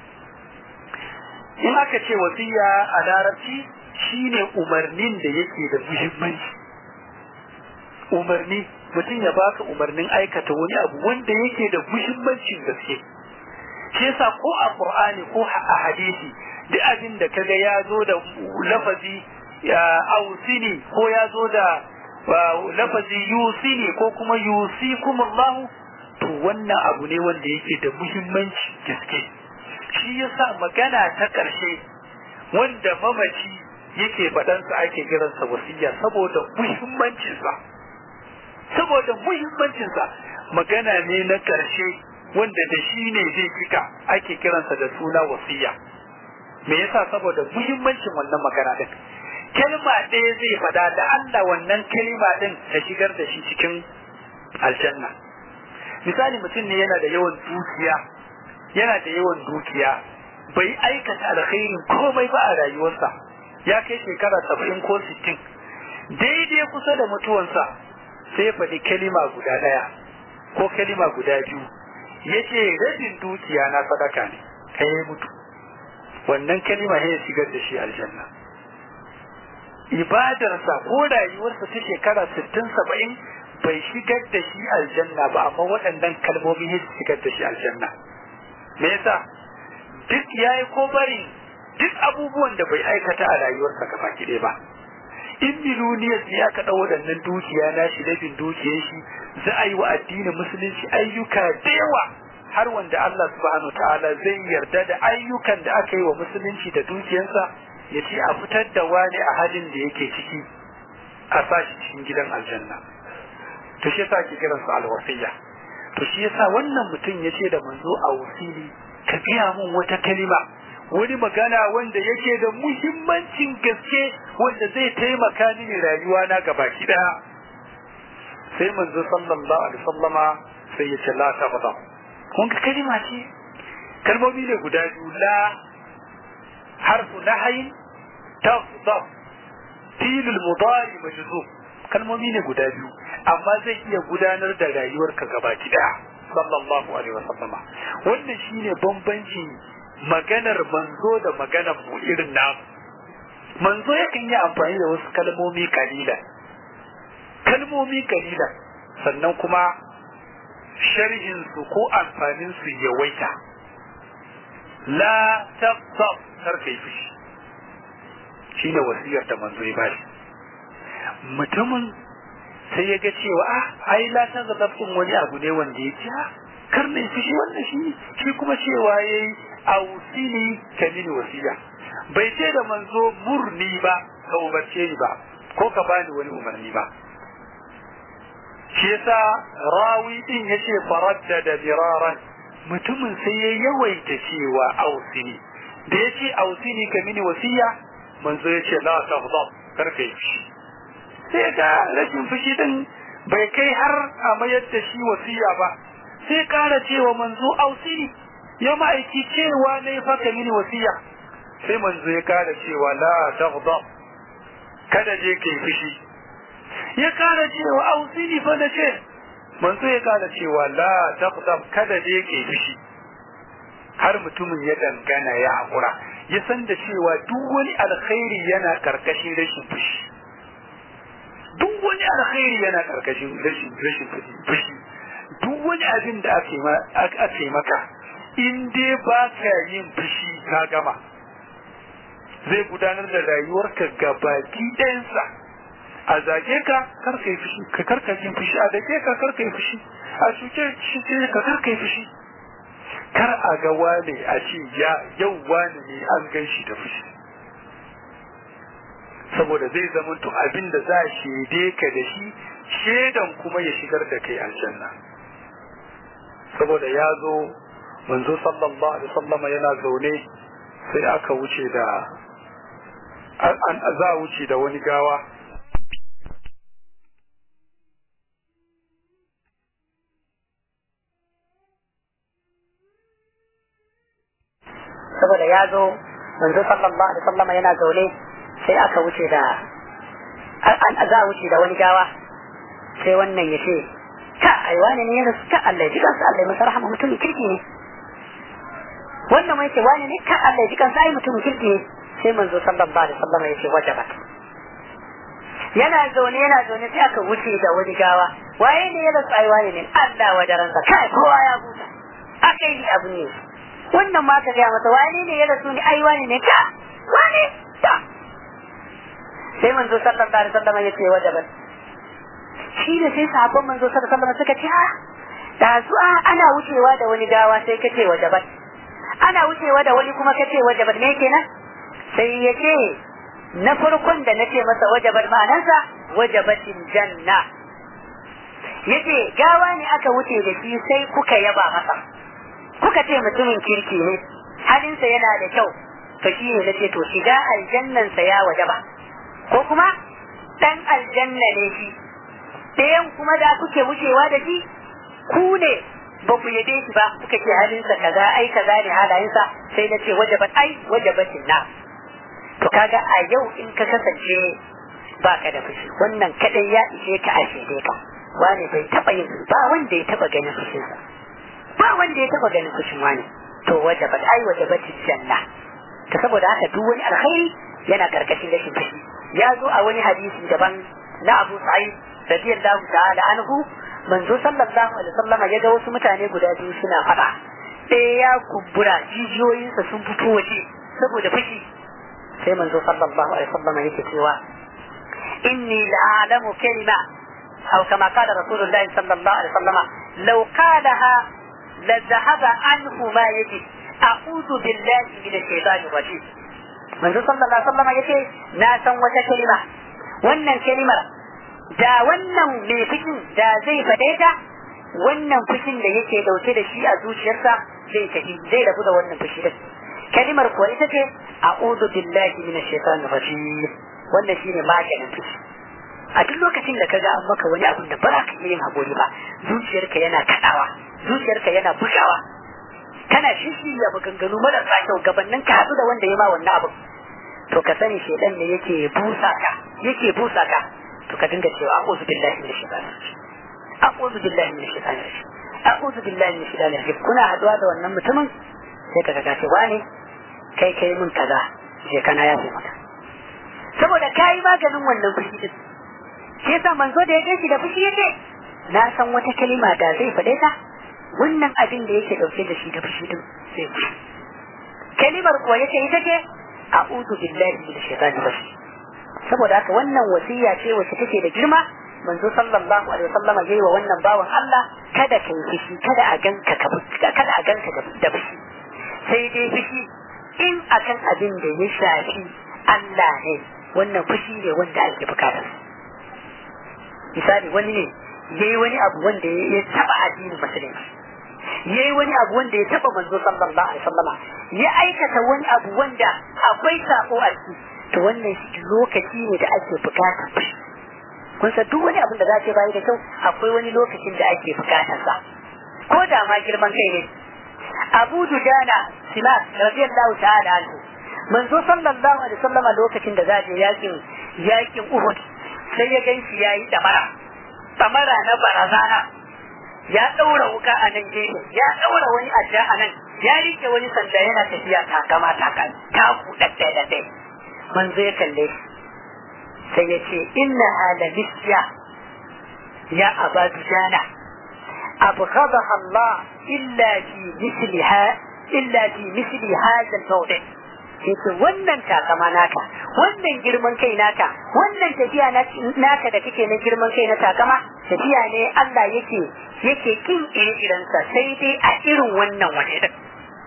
in aka ce wasiya a larabci shine umarnin da yake da muhimmanci umarni mutum ya baka umarnin aikata wani abu wanda yake da muhimmancin gaske shi yasa ko a qur'ani ko a hadisi duk abin da kaga ya zo da lafazi ausini ko ya zo da lafazi yusini ko kuma yusikum Allah to wannan abu ne wanda yake da muhimmanci gaske shi yasa magana ta ƙarshe wanda mamaci yake faɗansa ake kiransa wasiya saboda muhimmancinsa saboda muhimmancinsa magana ne na ƙarshe wanda da shi ne zai fika ake kiransa da suna wasiya me yasa saboda muhimmancin wannan magana din kalma ɗaya zai faɗa da Allah wannan kalma din ta shigar da shi cikin aljanna misali mutum ne yana da yawan dukiya yana da yawan dukiya bai aikata alkhairin komai ba a rayuwarsa ya kai shekara saba'in ko sittin daidai kusa da mutuwansa sai faɗi kalima guda ɗaya ko kalima guda biyu ya ce rabin dukiya na sadaka ne kai ya mutu wannan kalima ya shigar da shi aljanna ibadarsa ko rayuwarsa ta shekara sittin saba'in bai shigar da shi aljanna ba amma waɗannan kalmomi ya shigar da shi aljanna me yasa duk yayi ko bari duk abubuwan da bai aikata a rayuwarsa gaba ɗaya ba in miloniyar ne aka ɗau waɗannan dukiya na shi rabin dukiyar shi za a yi wa addinin musulunci ayyuka da yawa har wanda Allah subhanahu ta'ala zai yarda da ayyukan da aka yi wa musulunci da dukiyarsa ya ce a fitar da wani a halin da yake ciki a sashi cikin gidan aljanna to shi yasa ake kiran su alwasiyya to shi yasa wannan mutum ya ce da manzo a wasili ka gaya mun wata kalima wani magana wanda yake da muhimmancin gaske wanda zai taimaka mini rayuwa na gabaki daya sai manzo sallallahu alaihi wasallama sai ya ce la tabda kun ga kalima ce kalmomi ne guda biyu la harfu nahyin tafdab filul mudari majzum kalmomi ne guda biyu amma zai iya gudanar da rayuwarka gabaki daya sallallahu alaihi wasallama wannan shine bambanci maganar manzo da maganar mu irin namu manzo yakan yi amfani da wasu kalmomi kalila kalmomi kalila sannan kuma sharhin su ko amfanin su yawaita la taqsab kar kai fushi shine wasiyar da manzo ya bashi mutumin sai ya ga cewa ah ai la ta zababtin wani abu ne wanda ya ce kar ne fushi wannan shi shi kuma cewa yayi ausini ka mini wasiya bai ce da manzo murni ba ka umarce ni ba ko ka bani wani umarni ba shi yasa rawi din yace faraddada biraran mutumin sai ya yawaita cewa ausini da yace ausini ka mini wasiya manzo yace la taghdab kar kai fushi sai ga rashin fushi din bai kai har a mayar da shi wasiya ba sai kara cewa manzo ausini ya ma'aiki cewa ne fa ka mini wasiya sai manzo ya kara cewa la taghdab kada je kai fushi ya kara cewa ausini fa da ce manzo ya kara cewa la taghdab kada je kai fushi har mutumin ya dangana ya hakura ya san da cewa duk wani alkhairi yana karkashin rashin fushi duk wani alkhairi yana karkashin rashin rashin fushi duk wani abin da aka yi maka in dai ba ka yin fushi ka gama zai gudanar da rayuwarka gabaki ɗayansa a zage ka karka yi fushi ka karka yin fushi a dake ka karka yi fushi a shuke shi ka karka yi fushi kar a ga wane a ce ya yau wane ne an gan shi da fushi saboda zai zama to abin da za a shaide ka da shi shaidan kuma ya shigar da kai aljanna saboda ya zo manzo sallallahu alaihi wasallam yana zaune sai aka wuce da an za a wuce da wani gawa saboda ya zo manzo sallallahu alaihi wasallam yana zaune sai aka wuce da an za a wuce da wani gawa sai wannan ya ce ka ai wani ne ya ka Allah ya ji kansa Allah ya masa rahama mutumin kirki ne wannan mai ce wani ne ka Allah ya ji kansa ai mutumin kirki ne sai manzo sallallahu alaihi wasallam ya ce wajabat yana zaune yana zaune sai aka wuce da wani gawa waye ne ya rasu ai wani ne Allah wajaransa kai kowa ya buta akai ni abu ne wannan ma ka gaya masa wani ne ya rasu ni ai wani ne ka wani ta sai manzo sallallahu alaihi wasallam ya ce wajabat shi da sai sahabban manzo sallallahu alaihi wasallam suka ce ha da zuwa ana wucewa da wani gawa sai kace wajabat ana wucewa da wani kuma kace wajabat me kenan sai ya ce na farkon da nace masa wajabat ma'anarsa wajabatin janna yace gawa ne aka wuce da shi sai kuka yaba masa kuka ce mutumin kirki ne halinsa yana da kyau to shi ne nace to shiga aljannansa ya wajaba ko kuma dan aljanna ne shi ɗayan kuma da kuke wucewa da shi ku ne ba ku yabe shi ba kuka ce halinsa kaza ai kaza ne halayensa sai na ce wajabat ai wajabatin na to kaga a yau in ka kasance ba ka da fushi wannan kadai ya ishe ka a shaide ka wani bai taba yin ba wanda ya taba ganin fushinsa ba wanda ya taba ganin fushin wani to wajabat ai wajabatin janna ta saboda haka duk wani alkhairi yana karkashin rashin fushi ya zo a wani hadisi daban na Abu Sa'id radiyallahu ta'ala anhu manzo sallallahu alaihi wasallam ya ga wasu mutane guda biyu suna fada ɗaya ya kumbura jijiyoyinsa sun fito waje saboda fushi sai manzo sallallahu alaihi wasallam yake cewa inni la'alamu kalima aw kama qala rasulullahi sallallahu alaihi wasallam law qalaha la dhahaba anhu ma yajid a'udhu billahi minash shaitanir rajim manzo sallallahu alaihi wasallam yace na san wata kalima wannan kalimar da wannan mai fushin da zai faɗe ta wannan fushin da yake dauke da shi a zuciyarsa zai tafi zai rabu da wannan fushi din kalimar kuwa ita ce a'udhu billahi minash shaitanir rajim wannan shine maganin fushi a duk lokacin da kaga an maka wani abun da ba za ka iya yin haƙuri ba zuciyarka yana kaɗawa zuciyarka yana bugawa kana shishirya maganganu marasa kyau gabanin ka haɗu da wanda ya ma wannan abun to ka sani shaidan ne yake busa ka yake busa ka to ka dinga cewa a'udhu billahi minash shaitanir rajim a'udhu billahi minash shaitanir rajim a'udhu billahi minash shaitanir rajim kuna haɗuwa da wannan mutumin sai ka ga ce wani kai kai mun kaza je kana ya fi maka saboda kai maganin wannan fushi din shi yasa manzo da ya gaishe da fushi yake na san wata kalima da zai faɗe ta wannan abin da yake dauke da shi da fushi din sai fushi kalimar kuwa yace ita ce a'udhu billahi minash shaitani rajim saboda haka wannan wasiya ce wacce take da girma manzo sallallahu alaihi wasallam yayi wa wannan bawan Allah kada ka yi fushi kada a ganka ka kada a ganka da fushi sai dai fushi in akan abin da ya shafi Allah ne wannan fushi ne wanda ake bukata misali wani ne yayi wani abu wanda ya taba addinin musulunci yayi wani abu wanda ya taba manzo sallallahu alaihi wasallama ya aikata wani abu wanda akwai sako a ciki to wannan shi lokaci ne da ake bukata kun san duk wani abin da za ta bayi da kyau akwai wani lokacin da ake bukatar sa ko da ma girman kai ne Abu Dujana Simak radiyallahu ta'ala anhu manzo sallallahu alaihi wasallama lokacin da za je yakin yakin Uhud sai ya ganshi yayi damara damara na barazana ya daura wuka a nan gefe ya daura wani adda a nan ya rike wani sanda yana tafiya takama takan taku daddai daddai manzo ya kalle shi sai ya ce inna hala misya ya aba dujana أبغضها الله إلا في مثلها إلا في مثل هذا الموضع yake wannan takama naka wannan girman kai naka wannan tafiya naka da kake na girman kai na takama tafiya ne Allah yake yake kin ire-irensa sai dai a irin wannan waje din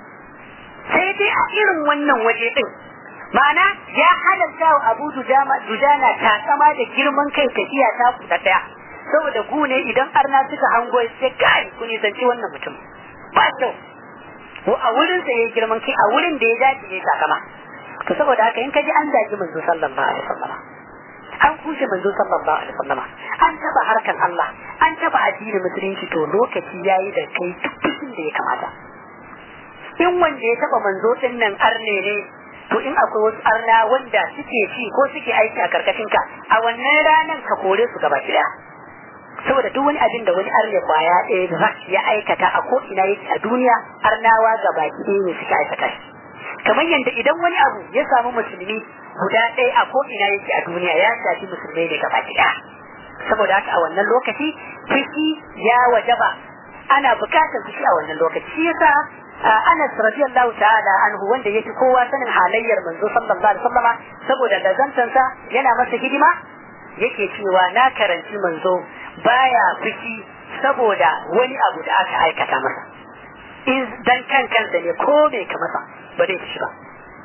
sai dai a irin wannan waje din ma'ana ya halarta wa Abu Dujana takama da girman kai tafiya ta kusa daya saboda gune idan arna suka hango sai kai ku nisanci wannan mutum ba kyau ko a wurin sa yayi girman kai a wurin da ya dace ya sakama to saboda haka in kaji an zagi manzo sallallahu alaihi wasallam an kushe manzo sallallahu alaihi wasallam an taba harkan Allah an taba addinin musulunci to lokaci yayi da kai duk da ya kamata in wanda ya taba manzo din nan arne ne to in akwai wasu arna wanda suke ci ko suke aiki a karkashin ka a wannan ranan ka kore su gaba ɗaya saboda duk wani abin da wani arne kwaya ɗaya da ya aikata a ko ina yake a duniya arnawa ga baki ɗaya ne suka aikata shi kamar yadda idan wani abu ya samu musulmi guda ɗaya a ko ina yake a duniya ya shafi musulmai ne gaba ɗaya saboda haka a wannan lokaci fushi ya wajaba ana bukatar fushi a wannan lokaci shi yasa Anas radiyallahu ta'ala anhu wanda yake kowa sanin halayyar manzo sallallahu alaihi wasallama saboda lazantansa yana masa hidima yake cewa na karanci manzo baya fushi saboda wani abu da aka aikata masa in dan kan kansa ne ko bai ka masa ba zai fushi ba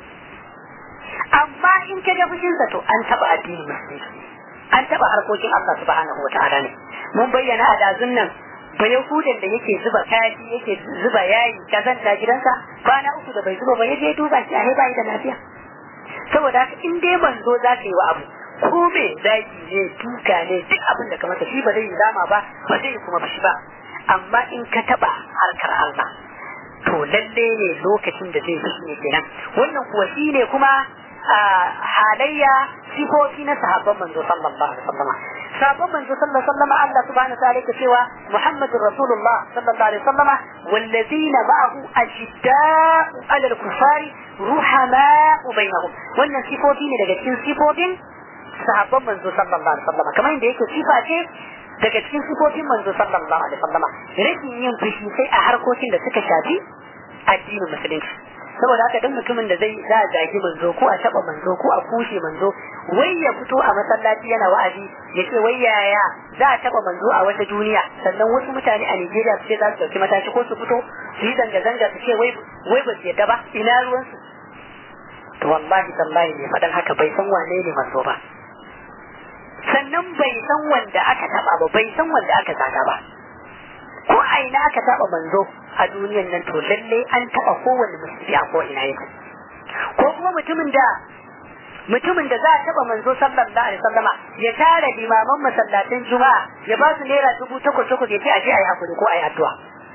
amma in ka ga fushinsa to an taba addinin musulunci an taba harkokin Allah subhanahu wa ta'ala ne mun bayyana a dazun nan ba yahudan da yake zuba kaji yake zuba yayi kazanta gidansa kwana uku da bai zuba ba ya je duba shi a bai da lafiya saboda haka in dai manzo za ka yi wa abu ko me zaki ne duka ne duk abin da ka masa shi ba zai yi dama ba ba zai kuma bashi ba amma in ka taba harkar Allah to lalle ne lokacin da zai fushi ne kenan wannan kuwa shi ne kuma halayya sifofi na sahabban manzo sallallahu alaihi wasallam sahabban manzo sallallahu alaihi wasallam Allah subhanahu wa ta'ala yake cewa Muhammadur Rasulullah sallallahu alaihi wasallam wallazina ma'ahu ashidda'u 'ala al-kuffari ruhama'u bainahum wannan sifofi ne daga cikin sifofin sahabban manzo sallallahu alaihi wasallam kamar yadda yake sifa ce daga cikin sifofin manzo sallallahu alaihi wasallam rashin yin fushi sai a harkokin da suka shafi addinin musulunci saboda haka duk mutumin da zai za a zagi manzo ko a taba manzo ko a kushe manzo wai ya fito a masallaci yana wa'azi ya ce wai yaya za a taba manzo a wata duniya sannan wasu mutane a Nigeria su ce za su dauki mataki ko su fito su yi zanga-zanga su ce wai wai ba su yadda ba ina ruwansu to wallahi tallahi ne faɗan haka bai san wane ne manzo ba sannan bai san wanda aka taba ba bai san wanda aka zaga ba ko a ina aka taba manzo a duniyan nan to lalle an taba kowanne musulmi a ko ina yake ko kuma mutumin da mutumin da za a taba manzo sallallahu alaihi wasallama ya tara limaman masallatan juma'a ya ba su naira dubu takwas takwas ya ce a je a yi hakuri ko a yi addu'a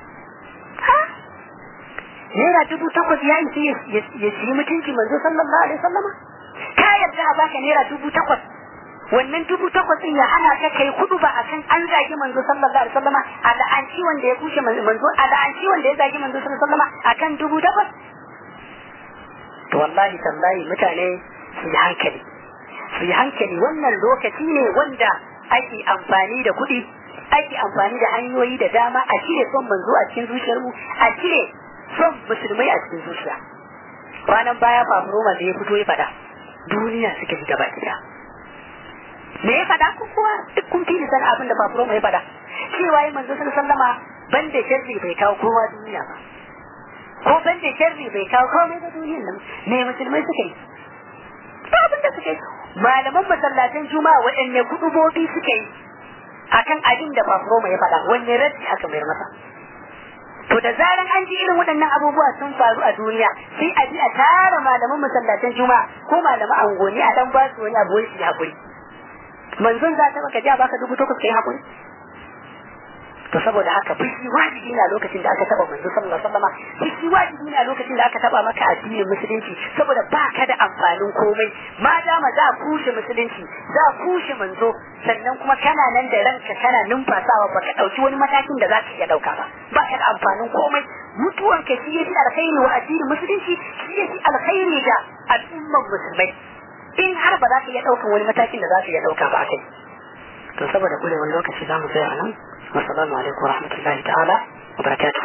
naira dubu takwas ya isi ya ci mutunci manzo sallallahu alaihi wasallama ka yarda a baka naira dubu takwas wannan dubu takwas din ya hana ka kai kudu ba akan an zagi manzo sallallahu alaihi wasallama a la'anci wanda ya kushe manzo a la'anci wanda ya zagi manzo sallallahu alaihi wasallama akan dubu takwas to wallahi tallahi mutane su yi hankali su yi hankali wannan lokaci ne wanda ake amfani da kuɗi ake amfani da hanyoyi da dama a cire son manzo a cikin zuciyar mu a cire son musulmai a cikin zuciya ranar baya fafuroma da ya fito ya fada duniya suka ji gaba ɗaya me ya fada ko kuwa duk kun fi san abin da fafuroma ya fada cewa ya manzo sallama ban da sharri bai kawo kowa duniya ba ko ban da sharri bai kawo komai ba duniyan nan me musulmai suka yi ba abin da suka yi malaman masallatan juma'a waɗanne kudubobi suka yi akan abin da fafuroma ya fada wanne raddi aka mayar masa to da zaran an ji irin waɗannan abubuwa sun faru a duniya sai a ji a tara malaman masallatan juma'a ko malaman angoni a dan ba su wani abu wai su yi hakuri manzon za ta baka ja baka dubu takwas kai hakuri to saboda haka fushi wajibi ne a lokacin da aka taba manzo sallallahu alaihi wasallam fushi wajibi ne a lokacin da aka taba maka addinin musulunci saboda baka da amfanin komai ma dama za a kushe musulunci za a kushe manzo sannan kuma kana nan da ranka kana numfasawa baka dauki wani matakin da za ka iya dauka ba baka da amfanin komai mutuwan ka shi yafi alkhairi wa addinin musulunci shi yafi alkhairi da al'umman musulmai in har ba za ka iya daukan wani matakin da za ka iya dauka ba kai to saboda kurewar lokaci za mu tsaya a nan والسلام عليكم ورحمة الله تعالى وبركاته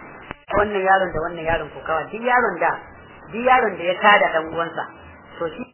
wannan yaron da wannan yaron kokawa duk yaron da duk yaron da ya tada dan uwansa to shi